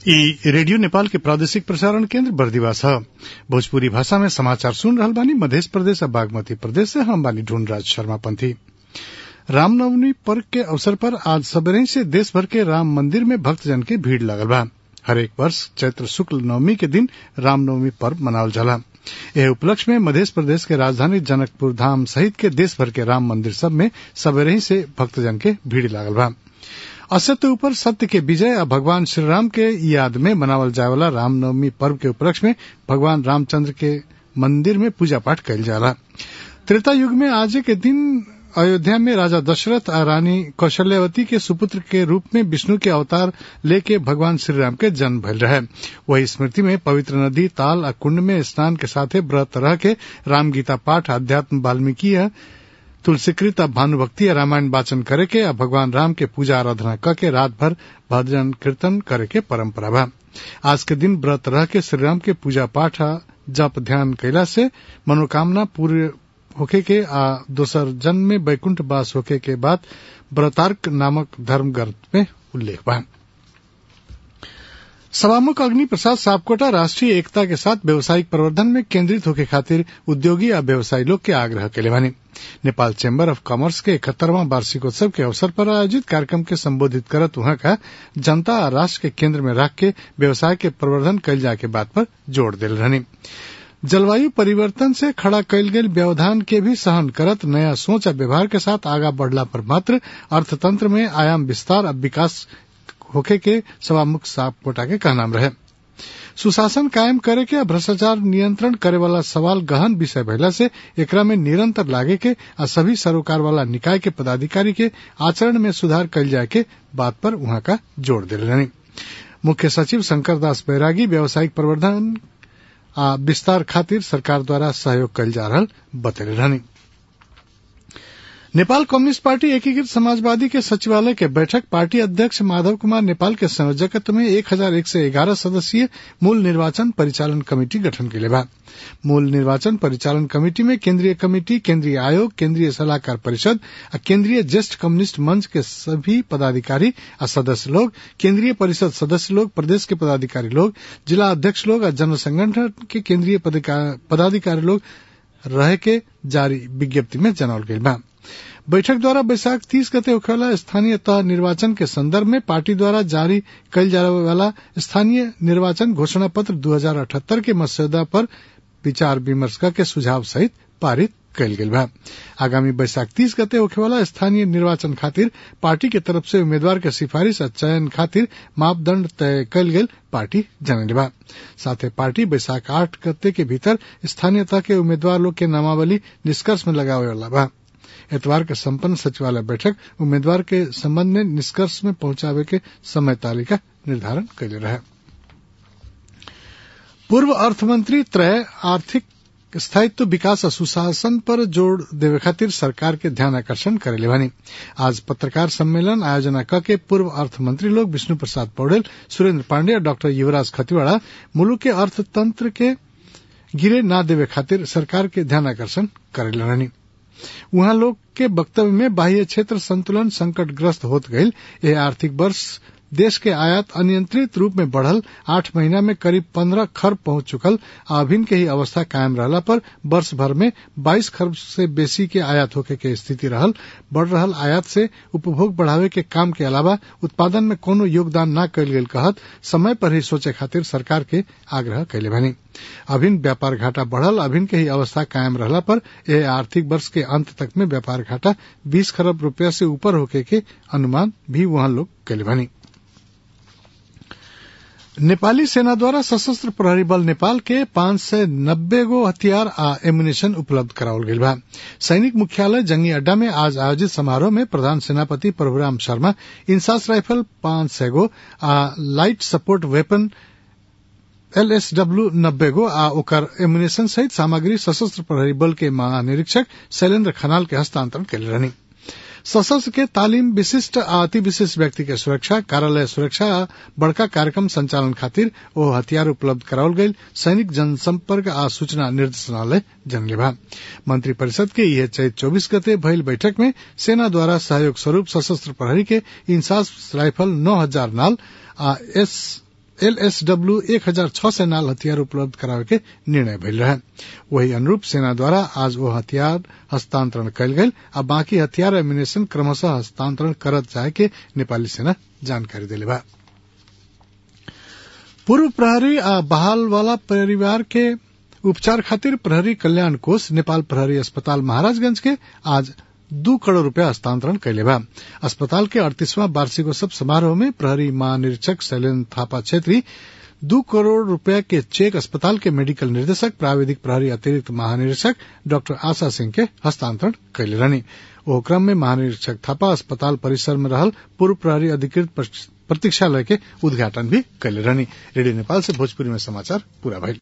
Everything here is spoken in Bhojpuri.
ई रेडियो नेपाल के प्रादेशिक प्रसारण केन्द्र बर्दिवास ह भोजपुरी भाषा में समाचार सुन रहल बानी मध्य प्रदेश आ बागमती प्रदेश से हम बानी ढूंढराज शर्मा पंथी रामनवमी पर्व के अवसर पर आज सबेरे से देश भर के राम मंदिर में भक्तजन के भीड़ लगल बा हरेक वर्ष चैत्र शुक्ल नवमी के दिन रामनवमी पर्व मनावल जाला एह उपलक्ष्य में मध्य प्रदेश के राजधानी जनकपुर धाम सहित के देश भर के राम मंदिर सब में सबेरे से भक्तजन के भीड़ लागल बा असत्य ऊपर सत्य के विजय आ भगवान श्रीराम के याद में मनावल जाए वाला रामनवमी पर्व के उपलक्ष्य में भगवान रामचंद्र के मंदिर में पूजा पाठ कइल जाला त्रेता युग में आज के दिन अयोध्या में राजा दशरथ आ रानी कौशल्यावती के सुपुत्र के रूप में विष्णु के अवतार लेके भगवान श्रीराम के जन्म भइल रहे वही स्मृति में पवित्र नदी ताल आ कुंड में स्नान के साथे व्रत रह के राम गीता पाठ अध्यात्म वाल्मीकि तुलसीकृत आ भानुभक्ति रामायण वाचन करे के आ भगवान राम के पूजा आराधना क के रात भर भजन कीर्तन करे के परंपरा बा आज के दिन व्रत रह के श्रीराम के पूजा पाठ आ जप ध्यान कैला से मनोकामना पूरे होखे के आ दोसर जन्म में वैकुंठ वास होखे के बाद व्रतार्क नामक धर्म ग्रंथ में उल्लेख बा सभामुख अग्नि प्रसाद सापकोटा राष्ट्रीय एकता के साथ व्यावसायिक प्रवर्धन में केंद्रित होके खातिर उद्योगी आ व्यवसायी लोग के आग्रह केले बानी नेपाल चैम्बर ऑफ कॉमर्स के इकहत्तरवां वार्षिकोत्सव के अवसर पर आयोजित कार्यक्रम के संबोधित करत वहां का जनता आ राष्ट्र के केंद्र में रख के व्यवसाय के प्रवर्धन कैल जाए के बात पर जोर दिल रहनी जलवायु परिवर्तन से खड़ा कैल गेल व्यवधान के भी सहन करत नया सोच आ व्यवहार के साथ आगा बढ़ला पर मात्र अर्थतंत्र में आयाम विस्तार और विकास होखे के सभामुख सापकोटा के कहनाम रहे सुशासन कायम करे के आ भ्रष्टाचार नियंत्रण करे वाला सवाल गहन विषय भइला से एकरा में निरंतर लागे के आ सभी सरोकार वाला निकाय के पदाधिकारी के आचरण में सुधार कैल जाए के बात पर वहां का जोर दिल रहनी मुख्य सचिव शंकर दास बैरागी व्यावसायिक प्रवर्धन आ विस्तार खातिर सरकार द्वारा सहयोग कैल जा रहा बतैले रहनी नेपाल कम्युनिस्ट पार्टी एकीकृत समाजवादी के सचिवालय के बैठक पार्टी अध्यक्ष माधव कुमार नेपाल के संयोजकत्व में एक हजार एक सय एघारह सदस्यीय मूल निर्वाचन परिचालन कमिटी गठन के बा मूल निर्वाचन परिचालन कमिटी में केंद्रीय कमिटी केंद्रीय आयोग केंद्रीय सलाहकार परिषद और केंद्रीय ज्येष्ठ कम्युनिस्ट मंच के सभी पदाधिकारी और सदस्य लोग केंद्रीय परिषद सदस्य लोग प्रदेश के पदाधिकारी लोग जिला अध्यक्ष लोग और जन संगठन के केंद्रीय पदाधिकारी लोग रहे के जारी विज्ञप्ति में जनावल गई बा बैठक द्वारा बैसाख तीस गते होखेवाला स्थानीय तह निर्वाचन के संदर्भ में पार्टी द्वारा जारी कल जाने वाला स्थानीय निर्वाचन घोषणा पत्र दो हजार अठहत्तर के मसौदा पर विचार विमर्श के सुझाव सहित पारित कल गेल बा आगामी बैसाख तीस गते होखेवाला स्थानीय निर्वाचन खातिर पार्टी के तरफ से उम्मीदवार के सिफारिश और चयन खातिर मापदंड तय कल गेल पार्टी जनले बा साथ पार्टी बैसाख आठ गते के भीतर स्थानीय तह के उम्मीदवार लोग के नामावली निष्कर्ष में लगावे वाला बा एतवार के संपन्न सचिवालय बैठक उम्मीदवार के संबंध में निष्कर्ष में पहुंचावे के समय तालिका निर्धारण कैले रहे पूर्व अर्थमंत्री त्रय आर्थिक स्थायित्व विकास और सुशासन पर जोर देवे खातिर सरकार के ध्यान आकर्षण करेले बानी आज पत्रकार सम्मेलन आयोजना क के पूर्व अर्थमंत्री लोग विष्णु प्रसाद पौडेल सुरेंद्र पांडे और डॉक्टर युवराज खतिवाड़ा मुल्क के अर्थतंत्र के गिरे न देवे खातिर सरकार के ध्यान आकर्षण करेले रहनी उहाँ लोग के वक्तव्य में बाह्य क्षेत्र संतुलन संकटग्रस्त होत गईल यह आर्थिक वर्ष देश के आयात अनियंत्रित रूप में बढ़ल आठ महीना में करीब पंद्रह खरब पहुंच चुकल अभिन के ही अवस्था कायम रहला पर वर्ष भर में बाईस खरब से बेसी के आयात होके के स्थिति रहल बढ़ रहल आयात से उपभोग बढ़ावे के काम के अलावा उत्पादन में कोनो योगदान न कल गेल कहत समय पर ही सोचे खातिर सरकार के आग्रह कैले बनी अभिन व्यापार घाटा बढ़ल अभिन के ही अवस्था कायम रहला पर यह आर्थिक वर्ष के अंत तक में व्यापार घाटा बीस खरब रुपया से ऊपर होके के अनुमान भी वहां लोग कैले बनी नेपाली सेना द्वारा सशस्त्र प्रहरी बल नेपाल के पांच सय नब्बे गो हथियार आ एमुनेशन उपलब्ध करावल गईल बा सैनिक मुख्यालय जंगी अड्डा में आज आयोजित समारोह में प्रधान सेनापति प्रभुराम शर्मा इंसास राइफल पांच सय गो आ लाइट सपोर्ट वेपन एलएसडब्ल्यू नब्बे गो आ ओकर एमुनेशन सहित सामग्री सशस्त्र प्रहरी बल के महानिरीक्षक शैलेन्द्र खनाल के हस्तांतरण कैले रहनी सशस्त्र के तालीम विशिष्ट आ अति विशिष्ट व्यक्ति के सुरक्षा कार्यालय सुरक्षा आ बड़का कार्यक्रम संचालन खातिर ओ हथियार उपलब्ध करावल गईल सैनिक जनसंपर्क आ सूचना निर्देशनालय जनले बा मंत्री परिषद के यह चैत चौबीस गते भइल बैठक में सेना द्वारा सहयोग स्वरूप सशस्त्र प्रहरी के इंसास राइफल नौ हजार नाल आ एस एलएसडब्ल्यू एक हजार छह सय नाल हथियार उपलब्ध करावे के निर्णय भइल रहे वही अनुरूप सेना द्वारा आज वो हथियार हस्तांतरण कयल गेल आ बाकी हथियार एम्यूनेशन क्रमशः हस्तांतरण करत जाए के नेपाली सेना जानकारी देले बा पूर्व प्रहरी आ बहाल वाला परिवार के उपचार खातिर प्रहरी कल्याण कोष नेपाल प्रहरी अस्पताल महाराजगंज के आज दू करोड़ रूपया हस्तांतरण कैले बा अस्पताल के अड़तीसवां वार्षिकोत्सव समारोह में प्रहरी महानिरीक्षक शैलेन्द्र थापा छेत्री दू करोड़ रूपया के चेक अस्पताल के मेडिकल निर्देशक प्राविधिक प्रहरी अतिरिक्त महानिरीक्षक डॉक्टर आशा सिंह के हस्तांतरण कैले रहनी ओ क्रम में महानिरीक्षक थापा अस्पताल परिसर में रहल पूर्व प्रहरी अधिकृत प्रतीक्षालय के उद्घाटन भी कैले रहनी रेडियो नेपाल से भोजपुरी में समाचार पूरा भइल